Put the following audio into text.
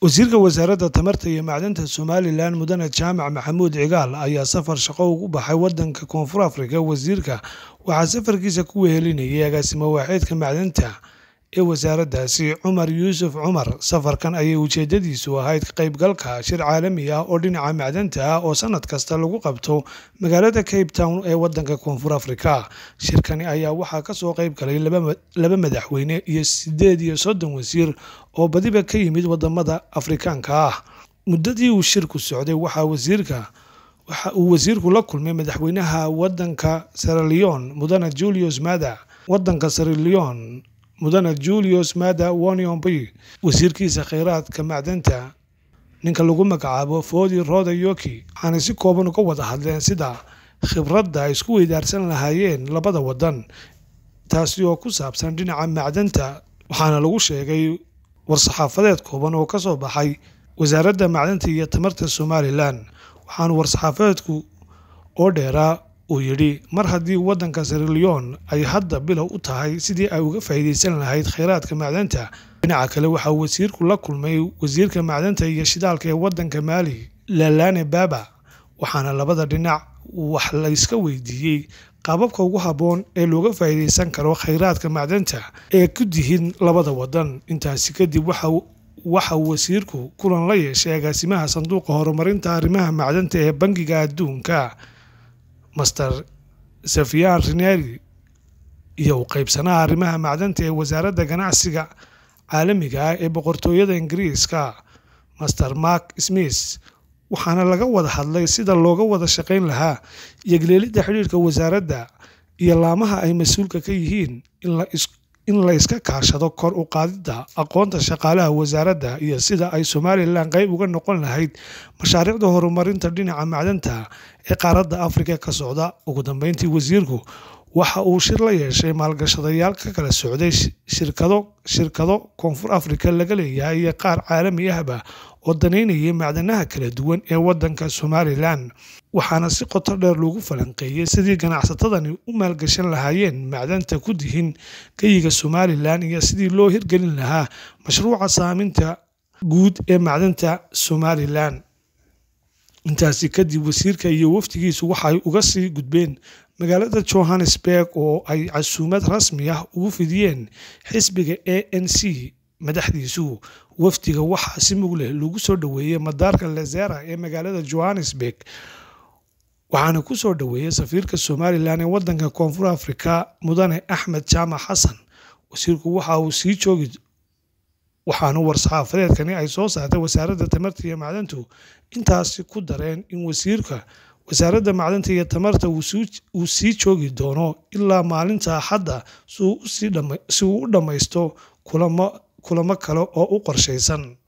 wasiirka wasaaradda tamarta iyo macdanta somalilan mudane jaamac maxamuud cigaal ayaa safar shaqo ugu baxay wadanka koonfur afrika wasiirka waxaa safarkiisa ku wehelinayay agaasimo waaxeedka macdanta ee wasaaraddaasi cumar yuusuf cumar safarkan ayay ujeedadiisu ahayd ka qaybgalka shir caalami ah oo dhinaca macdanta ah oo sanad kasta lagu qabto magaalada cape town ee wadanka koonfur afrika shirkani ayaa waxaa kasoo qayb galay laba madaxweyne iyo sideed iyo soddon wasiir oo badiba ka yimid wadamada afrikaanka ah muddadii uu shirku socday waxaa wasiirka waxa uu wasiirku la kulmay madaxweynaha wadanka seraleon mudane julius mada wadanka seraleon mudane julius mada woniombi wasiirkiisa kheyraadka macdanta ninka lagu magacaabo fodi roda yoki waxaanay si kooban uga wada hadleen sida khibradda ay isku weydaarsan lahaayeen labada wadan taasi oo ku saabsan dhinaca macdanta waxaana lagu sheegay war-saxaafadeed kooban oo kasoo baxay wasaaradda macdanta iyo tamarta somalilan waxaana war-saxaafadeedku oo dheeraa uu yidhi mar haddii waddanka siraleon ay hadda bilow u tahay sidii ay uga faa'iidaysan lahayd kheyraadka macdanta dhinaca kale waxaa wasiirku la kulmay wasiirka macdanta iyo shidaalka ee waddanka maali lalane baba waxaana labada dhinac wax layska weydiiyey qaababka ugu habboon ee looga faa'iidaysan karo kheyraadka macdanta ee ku dihin labada wadan intaasi kadib waxa wasiirku kulan la yeeshay agaasimaha sanduuqa horumarinta arrimaha macdanta ee bangiga adduunka master safiyan rineri iyo u qaybsanaha arrimaha macdanta ee wasaaradda ganacsiga caalamiga ah ee boqortooyada ingiriiska master mark smith waxaana laga wada hadlay sida looga wada shaqayn lahaa yogleelidda xidhiirka wasaaradda iyo laamaha ay mas-uulka ka yihiin in la iska kaashado kor u qaadidda aqoonta shaqaalaha wasaaradda iyo sida ay somalilan qayb uga noqon lahayd mashaariicda horumarinta dhinaca macdanta ee qaaradda afrika ka socda ugu dambeyntii wasiirku waxa uu shir la yeeshay maalgashadayaal ka kala socday shirkado shirkado koonfur afrika laga leeyahay iyo qaar caalami ahba oo danaynayay macdanaha kala duwan ee wadanka somalilan waxaana si qoto dheer loogu falanqeeyey sidii ganacsatadani u maalgashan lahaayeen macdanta ku dihin geyiga somalilan iyo sidii loo hirgelin lahaa mashruuca saaminta guud ee macdanta somalilan intaasi kadib wasiirka iyo wafdigiisu waxay uga sii gudbeen magaalada johannesburg oo ay casuumad rasmi ah ugu fidiyeen xisbiga a n c madaxdiisu wafdiga waxaa si mug leh lagu soo dhoweeyey madaarka lezera ee magaalada johannesburg waxaana ku soo dhoweeyey safiirka somalilan ee wadanka koonfur afrika mudane axmed jaamac xasan wasiirku waxa uu sii joogi waxaana war-saxaafadeedkani ay soo saartay wasaaradda tamarta iyo macdantu intaasi ku dareen in wasiirka wasaaradda macdanta iyo tamarta uu sii joogi doono ilaa maalinta axadda si uu u dhammaysto kulamo kale oo u qorshaysan